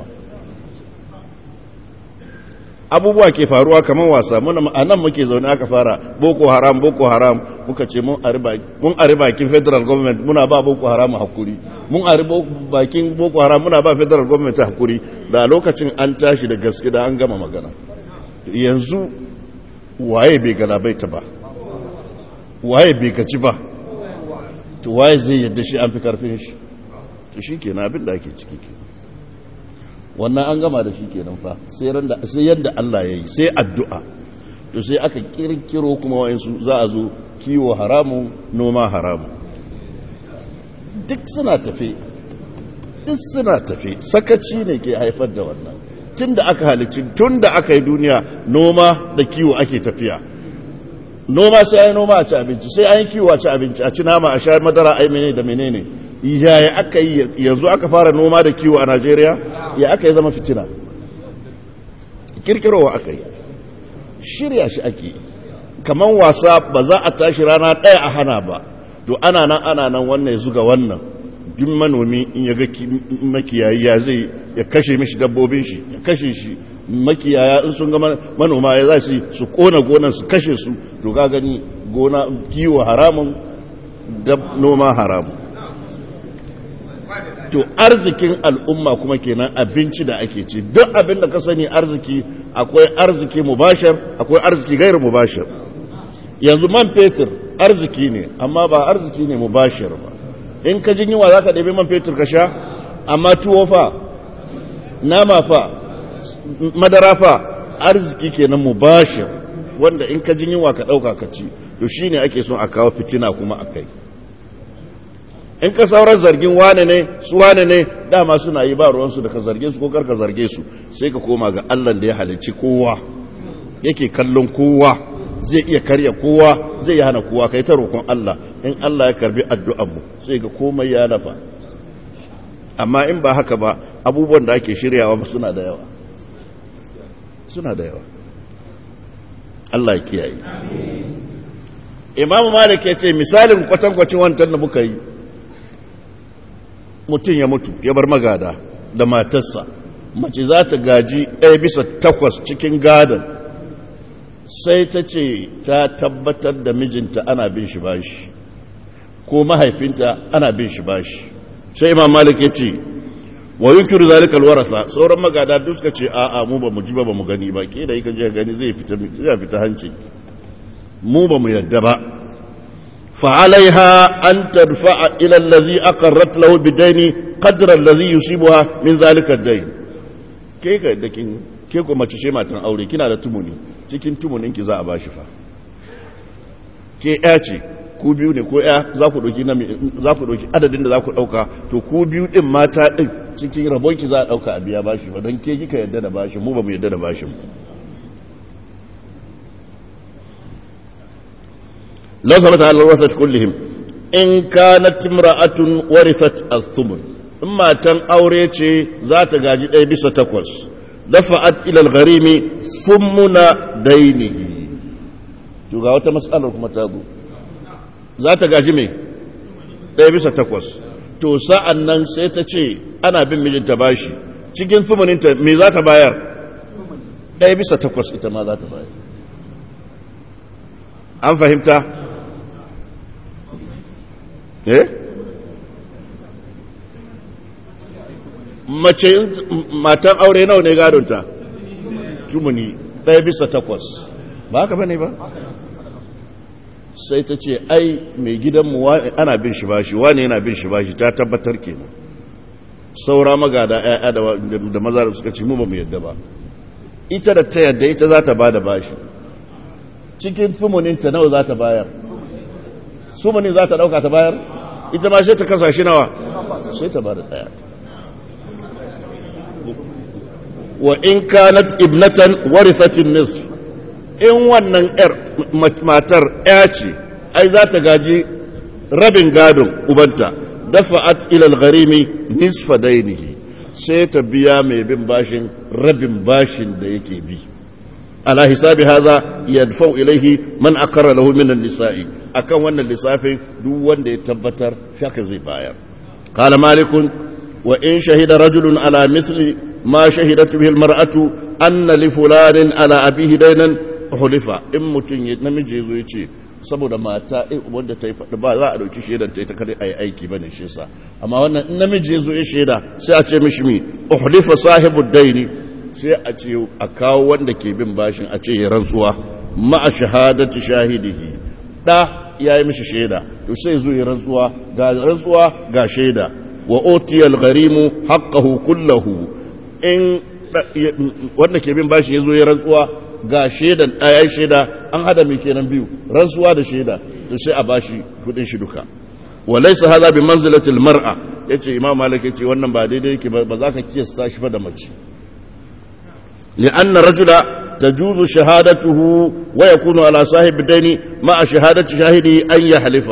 abubuwa ke faruwa kamar wasa muna a nan muke zaune aka fara boko haram boko haram muka ce mun ari bakin federal government muna ba boko haram hakuri mun ari bakin boko haram muna ba federal government hakuri da lokacin an tashi da gaske da an gama magana yanzu waye bai galabaita ba waye bai gaci ba to waye zai yadda shi an fi karfin shi to shi ke abin da ake ciki ke wannan an gama da shi kenan fa sai randa sai yadda Allah ya yi sai addu'a to sai aka kirkiro kuma wayansu za a zo kiwo haramu noma haramu duk suna tafe duk suna tafe sakaci ne ke haifar da wannan tun da aka halicci tun da aka yi duniya noma da kiwo ake tafiya noma sai ai noma a ci abinci sai an yi kiwo a ci abinci a ci nama a sha madara ai menene da menene yaya aka yi yanzu aka fara noma da kiwo a Najeriya ya aka yi zama fitina kirkirowa aka yi shirya shi ake kaman wasa ba za a tashi rana ɗaya a hana ba to ana nan ana nan wannan ya zuga wannan duk manomi in ya ga makiyayi ya zai ya kashe mishi dabbobin shi ya kashe shi makiyaya in sun ga manoma ya za su su kona gonan su kashe su to ga gani gona kiwo haramun da noma haramun to arzikin al'umma kuma kenan abinci da ake ci duk abin da ka sani arziki akwai arziki mubashar akwai arziki gairu mubashar yanzu man fetur arziki ne amma ba arziki ne mubashir ba in ka jin yiwa za ka ɗabi man fetur ka sha amma tuwo fa nama fa madara fa arziki kenan mubashir wanda in ka jin yiwa ka ɗauka ka ci to shi ne ake son a kawo fitina kuma a kai in ka sauran zargin wane ne su wane ne dama suna yi ba ruwansu da ka zarge su ko karka zarge su sai ka koma ga allah da ya halicci kowa yake kallon kowa zai iya karya kowa zai hana kowa kai ta roƙon Allah in Allah ya karbi addu'anmu sai ga komai ya nafa amma in ba haka ba abubuwan da ake shiryawa suna da yawa suna da yawa Allah ya kiyaye Imam Malik ya ce misalin kwatankwacin wancan da muka yi mutum ya mutu ya bar magada da matarsa mace za ta gaji ɗaya bisa takwas cikin gadon sai ta ce ta tabbatar da mijinta ana bin shi bashi ko mahaifinta ana bin shi bashi sai imam malik ya ce wa yunkiru zalika alwarasa sauran magada duk suka ce a'a mu ba mu ji ba ba mu gani ba ke da yake je gani zai fita zai fita hanci mu ba mu yadda ba fa alaiha an tadfa'a ila allazi aqarrat lahu bidaini qadra allazi yusibuha min zalika ad-dayn ke ka da kin ke ko mace ce matan aure kina da tumuni cikin tumuninki za a ba shi fa ke ya ce ku biyu ne ko ya za ku ɗauki adadin da za ku ɗauka to ku biyu ɗin mata ɗin cikin rabonki za a ɗauka a biya bashi ba don ke kika yadda da bashi mu ba mu yadda da bashin lau sabata halar wasat kullihim in kanat imra'atun warisat as-tumun in matan aure ce za ta gaji ɗaya bisa takwas dafa'at ila al-gharimi summuna dainihi to ga wata mas'alar kuma ta zo za ta gaji me ɗaya bisa takwas to sa'an nan sai ta ce ana bin mijinta bashi cikin sumuninta me za ta bayar ɗaya bisa takwas ita ma za ta bayar an fahimta eh mace matan aure nawa ne gadonta tumuni ɗaya bisa takwas ba haka bane ba sai ta ce ai mai gidanmu ana bin shi bashi wane yana bin shi bashi ta tabbatar kenan saura magada ‘ya'ya da maza da suka ci mu ba mu yadda ba ita da ta yadda ita za ta ba da bashi cikin tumuninta nawa za ta bayar sumunin za ta ɗauka ta bayar ita ma sai ta kasa shi nawa sai ta ba da ɗaya wa in kanat ibnatan warisatin nisf in wannan yar matar ya ce ai za ta gaji rabin gadon ubanta dafa'at ila al-gharimi nisfa dainihi sai ta biya mai bin bashin rabin bashin da yake bi ala hisabi hadha yadfa'u ilayhi man aqarra lahu min an-nisa'i akan wannan lissafin duk wanda ya tabbatar shaka zai bayar qala malikun wa in shahida rajulun ala misli ma shahidat bihi al-mar'atu anna li fulanin ala abihi daynan hulifa in mutum ya namiji zo ya ce saboda mata wanda ta yi faɗi ba za a ɗauki shaidan ta yi ta kada a yi aiki ba ne shi sa amma wannan in namiji ya zo ya shaida sai a ce mishi mi hulifa sahibu daini sai a ce a kawo wanda ke bin bashin a ce ya rantsuwa ma'a shahadati shahidihi da ya yi mishi shaida to sai zo ya rantsuwa ga rantsuwa ga shaida wa otiyal gharimu haqqahu kullahu in wanda ke bin bashi ya zo ya rantsuwa ga shaidan ɗaya shaida an hada mai kenan biyu rantsuwa da shaida to sai a bashi kudin shi duka walaysa hadha bi manzilati almar'a yace imam malik yace wannan ba daidai yake ba za ka kiyasta shi fa da mace لأن الرجل تجوز شهادته ويكون على صاحب الدين مع شهادة شاهده أن يحلف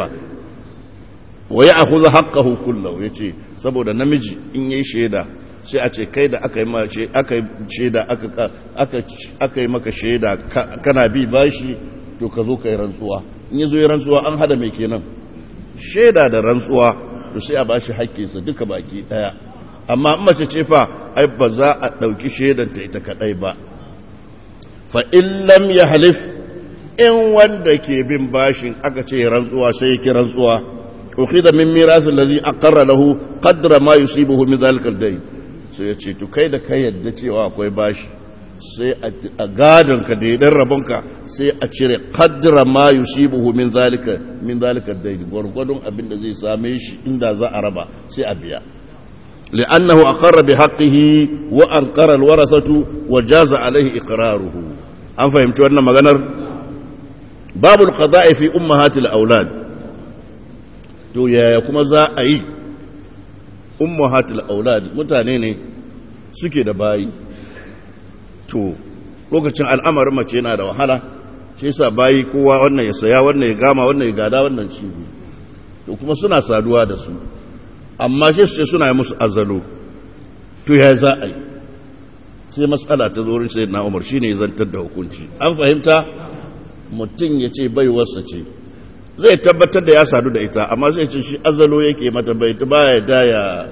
ويأخذ حقه كله يتي سبو da namiji in yayi shaida sai a ce kai da aka yi mace aka yi shaida aka aka yi maka shaida kana bi bashi to ka zo kai rantsuwa in yazo yi rantsuwa an hada mai kenan shaida da rantsuwa to sai a bashi haƙƙinsa duka baki daya amma in mace ce fa ai ba za a ɗauki shaidanta ita kaɗai ba fa illam ya halif in wanda ke bin bashin aka ce rantsuwa sai yake rantsuwa ukhida min miras allazi aqarra lahu qadra ma yusibuhu min zalika al sai ya ce to kai da kai yadda cewa akwai bashi sai a gadon ka da yadan rabonka sai a cire qadra ma yusibuhu min zalika min zalika al gwargwadon abin da zai same shi inda za a raba sai a biya لأنه أقر بحقه وأنقر الورثة وجاز عليه إقراره أم فهمت أن مغنر باب القضاء في أمهات الأولاد to yaya kuma za a yi ummahatul aulad mutane ne suke da bayi to lokacin al'amarin mace yana da wahala shi yasa bayi kowa wannan ya saya wannan ya gama wannan ya gada wannan shi to kuma suna saduwa da su amma shi su ce suna yi musu azalo to ya za a yi sai matsala ta zorin sai na umar shi ne zantar da hukunci an fahimta mutum ya ce baiwarsa ce zai tabbatar da ya sadu da ita amma sai ce shi azalo yake mata bai ta baya daya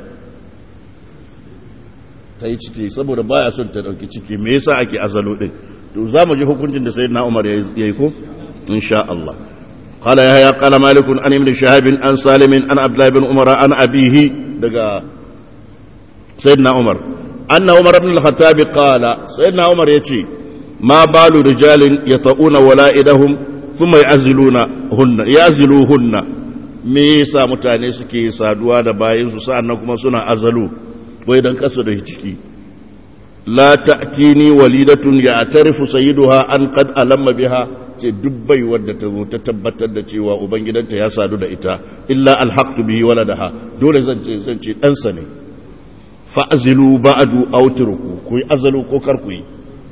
ta yi ciki saboda baya son ta dauki ciki me yasa ake azalo din to za mu ji hukuncin da sayyidina umar ya yi ko insha Allah قال يحيى قال مالك عن ابن شهاب عن سالم عن عبد الله بن عمر عن أبيه دقا سيدنا عمر أن عمر بن الخطاب قال سيدنا عمر يتي ما بال رجال يطؤون ولائدهم ثم يعزلونهن يعزلوهن me yasa mutane suke saduwa da bayansu sa'annan kuma suna azalu wai dan kasa da ciki la ta'tini walidatun ya'tarifu sayyiduha an qad alamma biha ce duk bai wadda ta zo ta tabbatar da cewa ubangidanta ya sadu da ita illa alhaqtu bihi waladaha dole zan ce zan ce ɗansa ne fa'azilu ba'du aw turku ku yi azalu ko kar ku yi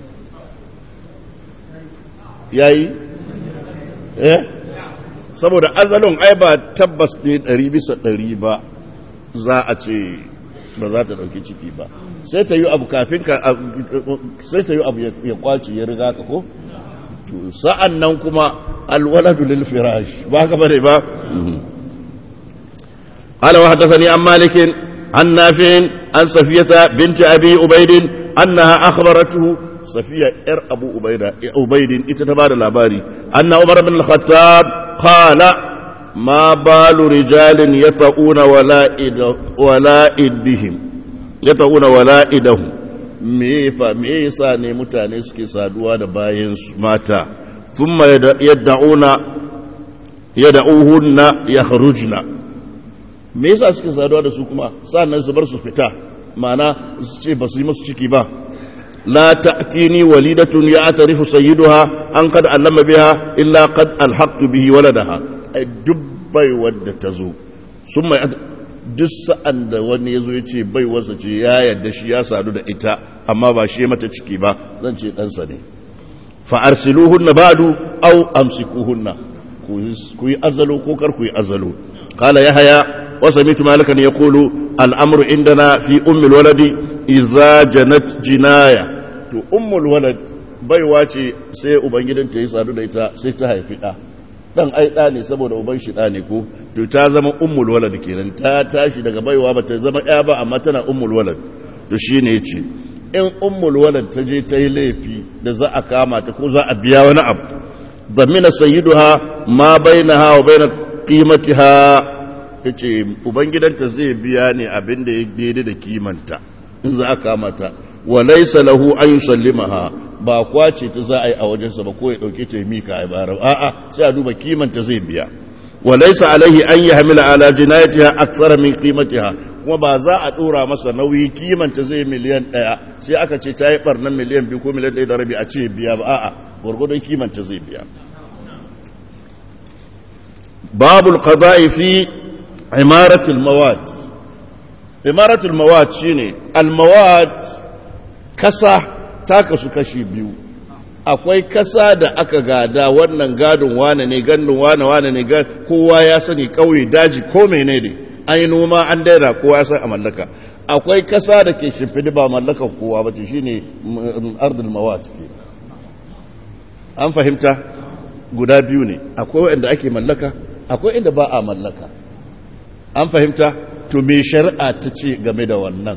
yayi eh saboda azalun ai ba tabbas ne ɗari bisa ɗari ba za a ce ba za ta ɗauki ciki ba sai ta yi abu kafin ka sai ta yi abu ya kwaci ya riga ka ko sa'an nan kuma alwaladu lil firash ba ka bane ba ala wa hadathani an malikin an nafi'in an safiyata binti abi ubaidin annaha akhbaratuhu safiya yar abu ubaida ubaidin ita ta bada labari anna umar bin al-khattab qala ma balu rijalin yata'una wala'id wala'idihim yata'una wala'idahum me fa me yasa ne mutane suke saduwa da bayan mata thumma yad'una yad'uhunna yakhrujna me yasa suke saduwa da su kuma sannan su bar su fita ma'ana su ce ba su yi musu ciki ba la ta'tini walidatun ya'tarifu sayyiduha an qad allama biha illa qad alhaqtu bihi waladaha ay dubbai wadda tazo summa duk sa'an da wani ya zo ya ce baiwarsa ce ya yarda shi ya sadu da ita amma ba shi mata ciki ba zan ce ɗansa ne fa'arsiluhunna ba'du au amsikuhunna ku yi azalo ko kar ku yi azalo kala ya haya wasa mitu malakan ya kulu al'amuru indana fi ummul waladi iza janat jinaya to ummul walad baiwa ce sai ubangidanta ya sadu da ita sai ta haifi ɗa dan ai ɗa ne saboda uban shi ɗa ne ko to ta zama ummul walad kenan ta tashi daga baiwa ba ta zama ɗaya ba amma tana ummul walad to shine yace in ummul walad ta je ta yi laifi da za a kama ta ko za a biya wani abu zamina sayyiduha ma bainaha wa baina qimatiha yace ubangidanta zai biya ne abin da ya daidai da kimanta in za a kama ta wa laysa lahu an yusallimaha ba kwace ta za a yi a wajensa ba ko ya dauke ta mika a bara a'a sai a duba kimanta zai biya wa laysa alaihi an yahmila ala jinayatiha akthara min qimatiha kuma ba za a ɗora masa nauyi kimanta zai miliyan ɗaya sai aka ce ta yi ɓarnan miliyan biyu ko miliyan ɗaya da rabi a ce biya ba a'a gwargwadon kimanta zai biya babul qada'i fi imaratul mawad imaratul mawad shine al mawad kasa ta kasu kashi biyu akwai kasa da aka gada wannan gadon wane ne gandun wane wane ne kowa ya sani kauye daji ko mene ne an yi noma an daira kowa ya san a mallaka akwai kasa da ke shimfidi ba mallakan kowa ba ce shine ardul mawat ke an fahimta guda biyu ne akwai wanda ake mallaka akwai inda ba a mallaka an fahimta to me shari'a ta ce game da wannan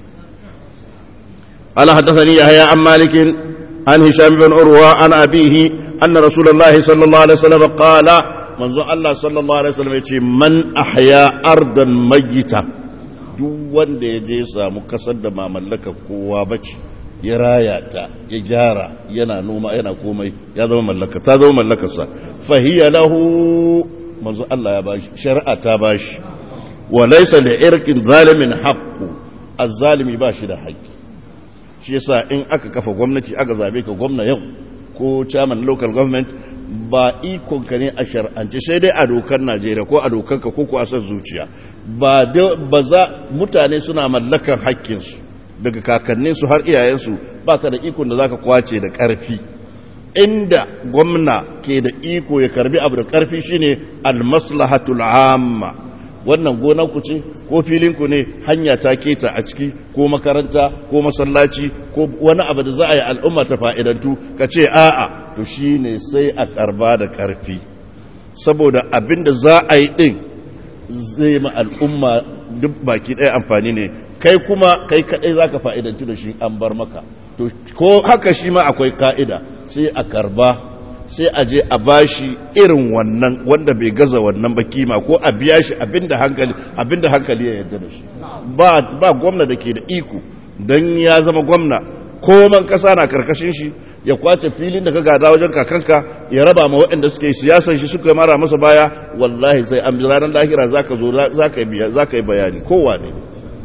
ala haddathani yahya an malikin عن هشام بن عروة عن أبيه أن رسول الله صلى الله عليه وسلم قال منذ الله صلى الله عليه وسلم يقول من أحيا أرضا ميتة duk wanda ya je samu kasar da ma mallaka kowa bace ya raya ta ya gyara yana noma yana komai ya zama mallaka ta zama mallakarsa fahiya lahu manzo Allah ya bashi shari'a ta bashi wa laysa li irqin zalimin haqqu az-zalimi ba shi da haƙƙi shi yasa in aka kafa gwamnati aka zabe ka gwamna yau ko chairman local government ba ikon ka ne a shar'ance sai dai a dokar Najeriya ko a dokar ka ko ko a san zuciya ba ba za mutane suna mallakan hakkin su daga kakannin su har iyayen su baka da ikon da zaka kwace da karfi inda gwamna ke da iko ya karbi abu da karfi shine al-maslahatul amma wannan gonar ku ce ko filin ku ne hanya ta keta a ciki ko makaranta ko masallaci ko wani abu da za a yi al'umma ta fa'idantu ka ce a'a to shi ne sai a karba da karfi saboda abin da za a yi ɗin zai ma al'umma duk baki ɗaya amfani ne kai kuma kai kaɗai za ka fa'idantu da shi an bar maka to ko haka shi ma akwai ka'ida sai a karba sai a je a bashi irin wannan wanda bai gaza wannan ba kima ko a biya shi abinda hankali abinda hankali ya yarda da shi ba ba gwamna da ke da iko dan ya zama gwamna koman kasa na karkashin shi ya kwace filin da ka gada wajen kakanka ya raba ma waɗanda suke siyasan shi suka mara masa baya wallahi sai an ranar lahira zaka zo zaka yi zaka yi bayani kowa ne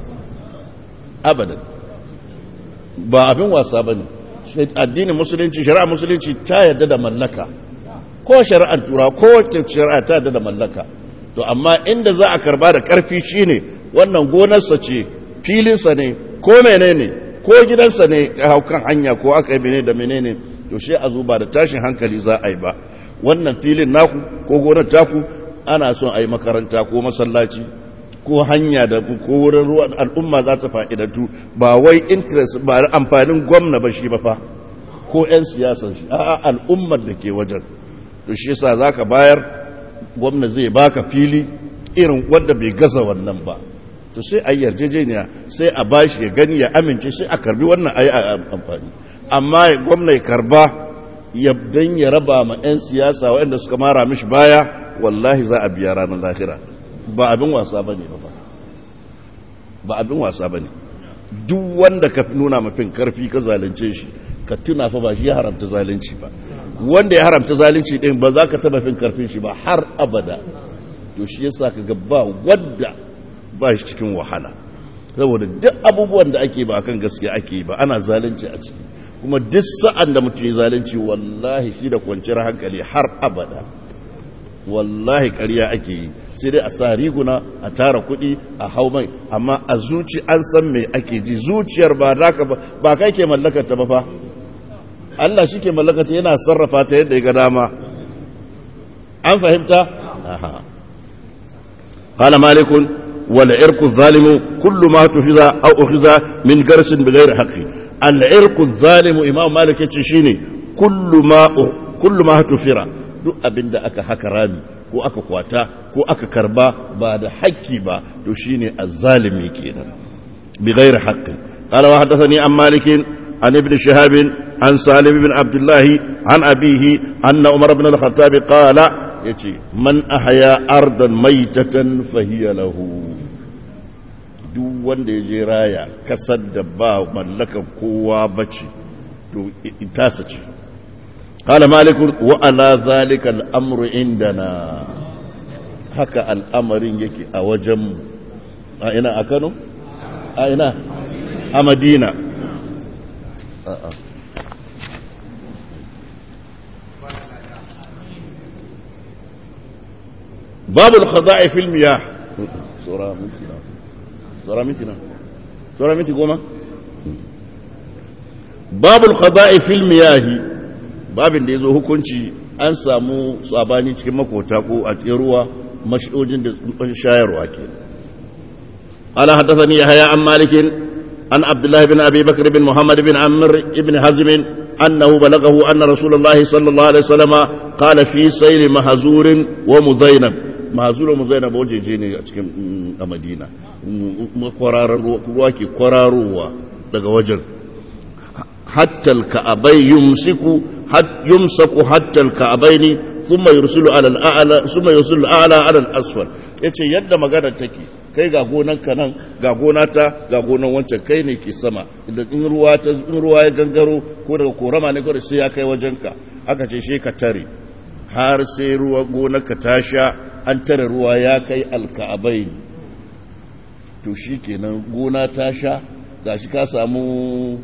abadan ba abin wasa bane addinin musulunci shari'a musulunci ta yadda da mallaka ko shari'ar tura ko wacce shari'a ta yadda da mallaka to amma inda za a karba da karfi shine wannan gonarsa ce filinsa ne ko menene ko gidansa ne haukan hanya ko aka yi mene da menene to shi a zuba da tashin hankali za a yi ba wannan filin naku ko gonar taku ana son a yi makaranta ko masallaci ko hanya da ko wurin ruwan al'umma za ta fa'idantu ba wai interest ba amfanin gwamna ba shi ba fa ko 'yan siyasar shi a'a al'ummar da ke wajen to shi yasa za ka bayar gwamna zai baka fili irin wanda bai gaza wannan ba to sai a yarjejeniya sai a bashi ya gani ya amince sai a karbi wannan a yi amfani amma gwamna ya karba ya dan ya raba ma 'yan siyasa waɗanda suka mara mishi baya wallahi za a biya ranar lahira ba abin wasa ba ne ba ba abin wasa ba ne duk wanda ka nuna mafin karfi ka zalunce shi ka tuna fa ba shi ya haramta zalunci ba wanda ya haramta zalunci din ba za ka taba fin karfin shi ba har abada to shi yasa ka ga ba wanda ba shi cikin wahala saboda duk abubuwan da ake ba akan gaskiya ake ba ana zalunci a ciki kuma duk sa'an da mutum ya zalunci wallahi shi da kwanciyar hankali har abada wallahi ƙarya ake yi sai dai a sa riguna a tara kuɗi a hau mai amma a zuci an san me ake ji zuciyar ba naka ba ba kai ke mallakar ta ba fa Allah shi ke mallakar ta yana sarrafa ta yadda ya ga dama an fahimta aha qala malikun wal irqu zalimu kullu ma tufiza aw ukhiza min garsin bighairi haqqi al irqu zalimu imam malik yace shine kullu ma kullu ma tufira duk abinda aka haka rami ko aka kwata ko aka karba ba da haƙƙi ba to shine azzalimi kenan bi ghairi haqqin qala wa hadathani an malik an ibn shihab an salim ibn abdullah an abihi anna umar ibn al-khattab qala yace man ahya ardan maytatan fahiya lahu duk wanda ya je raya kasar da ba mallaka kowa bace to ita ce قال مالك وعلى ذلك الأمر عندنا haka al'amarin yake a wajenmu a ina a kano a ina a madina a'a babu al-khada'i fil miyah sura mintina sura mintina sura minti goma babu al-khada'i fil miyah babin da yazo hukunci an samu sabani cikin makota ko a cikin ruwa mashojin da shayarwa ke ala haddathani yahya an malikin an abdullah bin abi bakr bin muhammad bin amr ibn hazm annahu balaghahu anna rasulullah sallallahu alaihi wasallam qala fi sayl mahzur wa muzainab mahzur wa muzainab wajeje ne a cikin a madina kwararar ruwa ke kwararowa daga wajen hatta al-ka'abay yumsiku يمسك حتى الكعبين ثم يرسل على الاعلى ثم يرسل الاعلى على الاسفل yace yadda magana take kai ga gonan ka nan ga gona ta ga gonan wancan kai ne ke sama idan in ruwa ta in ruwa ya gangaro ko daga korama ne ko sai ya kai wajen ka aka ce shi ka tare har sai ruwa gonar ka ta sha an tare ruwa ya kai alka'abain to shikenan gona ta sha gashi ka samu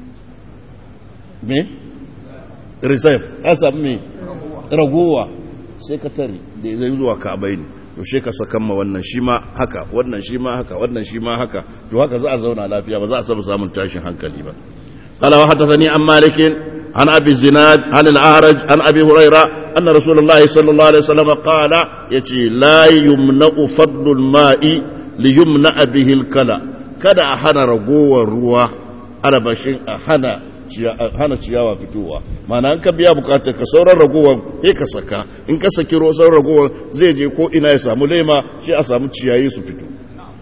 me reserve ka samu mai ragowa sai ka tare da zai zuwa ka'abai ne to shi ka sakan ma wannan shi ma haka wannan shi ma haka wannan shi ma haka to haka za a zauna lafiya ba za a saba samun tashin hankali ba قال وحدثني عن مالك عن ابي الزناد عن الاعرج عن ابي هريره ان رسول الله صلى الله عليه وسلم قال يتي لا يمنع فضل الماء ليمنع به الكلى kada a hana ragowar ruwa arabashin a hana hana ciyawa fitowa mana an ka biya bukatar ka sauran ragowar sai ka saka in ka saki ruwa sauran ragowar zai je ko ina ya samu lema shi a samu ciyayi su fito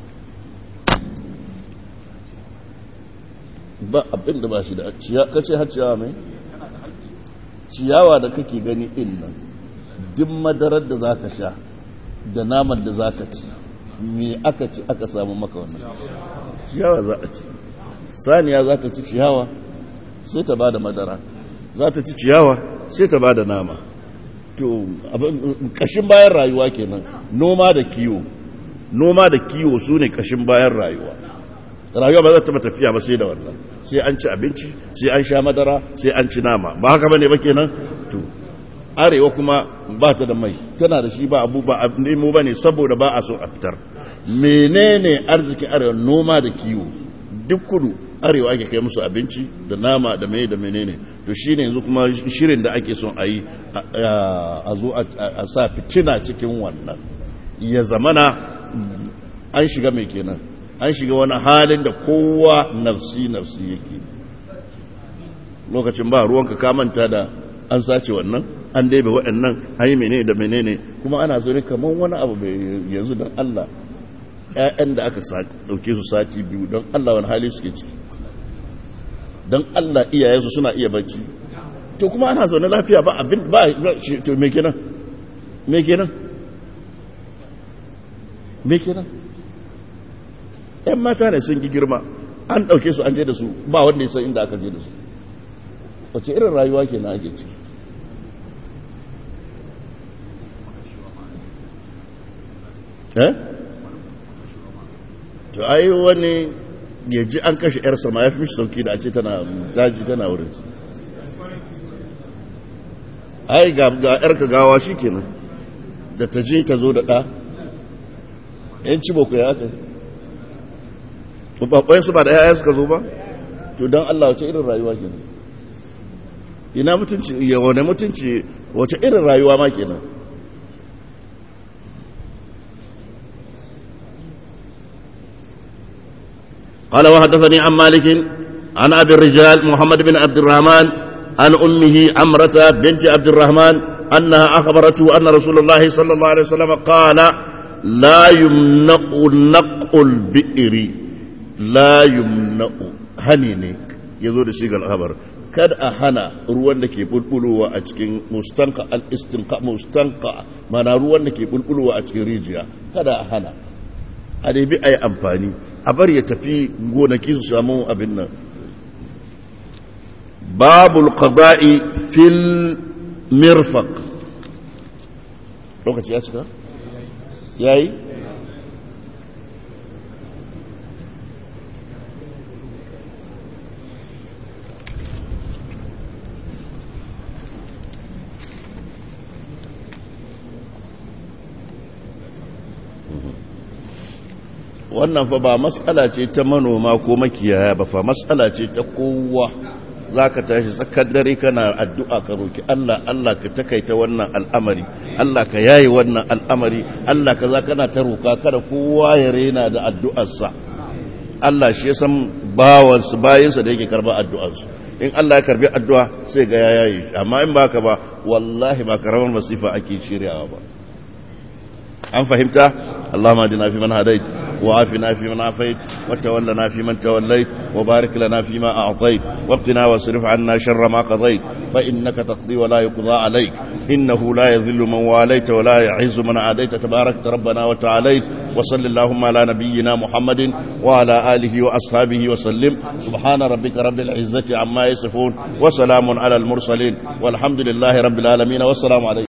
ba abin da ba shi da ka ce har ciyawa mai ciyawa da kake gani in nan duk madarar da za ka sha da naman da za ka ci me aka ci aka samu maka wannan ciyawa za a ci saniya za ta ci ciyawa sai ta ba da madara za ta ci ciyawa sai ta ba da nama to kashin bayan rayuwa kenan noma da kiwo noma da kiwo su ne kashin bayan rayuwa rayuwa ba za ta tafiya ba sai da wannan sai an ci abinci sai an sha madara sai an ci nama ba haka bane ba kenan to arewa kuma ba ta da mai tana da shi ba abu ba nemo ba ne saboda ba a so a fitar menene arzikin arewa noma da kiwo duk kudu arewa ake kai musu abinci da nama da mai da menene to shine yanzu kuma shirin da ake son a yi a zo a sa fitina cikin wannan ya zamana an shiga mai kenan an shiga wani halin da kowa nafsi nafsi yake lokacin ba ruwanka kamanta da an sace wannan an daibe waɗannan an yi menene da menene kuma ana zo ne kamar wani abu yanzu don Allah ‘ya'yan da aka ɗauke su sati biyu don Allah wani hali suke ciki don Allah iyayensu suna iya bacci to kuma ana zaune lafiya ba abin ba to me kenan me kenan me kenan ‘yan mata ne sun gi girma an ɗauke su an je da su ba wanda ya san inda aka je da su wace irin rayuwa ke na ake ciki eh to ai wani ya ji an kashe yarsa ma ya fi mishi sauki da a ce tana daji tana wurin ai ga yarka gawa shi kenan da ta je ta zo da ɗa yan ci boko ya kai babban su ba da yaya suka zo ba to don Allah wace irin rayuwa kenan ina mutunci ya wane mutunci wace irin rayuwa ma kenan قال وحدثني عن مالك عن ابي الرجال محمد بن عبد الرحمن عن امه عمرة بنت عبد الرحمن انها اخبرته ان رسول الله صلى الله عليه وسلم قال لا يمنع نق البئر لا يمنع هنيني يزور شيء الخبر kada a hana ruwan da ke bulbulowa a cikin mustanka al-istinqa mustanqa mana ruwan da ke bulbulowa a cikin rijiya kada a hana a dai bi ayi amfani a bar ya tafi gonaki su samu abin nan babul qada'i fil mirfaq lokaci ya cika yayi wannan fa ba matsala ce ta manoma ko makiyaya ba fa matsala ce ta kowa za ka tashi tsakar dare kana addu'a ka roki Allah Allah ka takaita wannan al'amari Allah ka yayi wannan al'amari Allah ka za kana ta roka kada kowa ya rena da addu'arsa Allah shi ya san bawansu bayansa da yake karba addu'arsu in Allah ya karbi addu'a sai ga ya yayi amma in baka ba wallahi ba karamar masifa ake shiryawa ba an fahimta Allahumma adina fi man hadait wa afina fi man afait wa tawallana fi man tawallait wa barik lana fi ma a'tait wa qina wasrif 'anna sharra ma qadait fa innaka taqdi wa la yuqda 'alayk innahu la yadhillu man walayta wa la yu'izzu man 'adayta tabarakta rabbana wa ta'alayt wa sallallahu ala nabiyyina muhammadin wa ala alihi wa ashabihi wa sallim subhana rabbika rabbil 'izzati 'amma yasifun wa salamun 'ala al mursalin walhamdulillahi rabbil alamin wa assalamu alaykum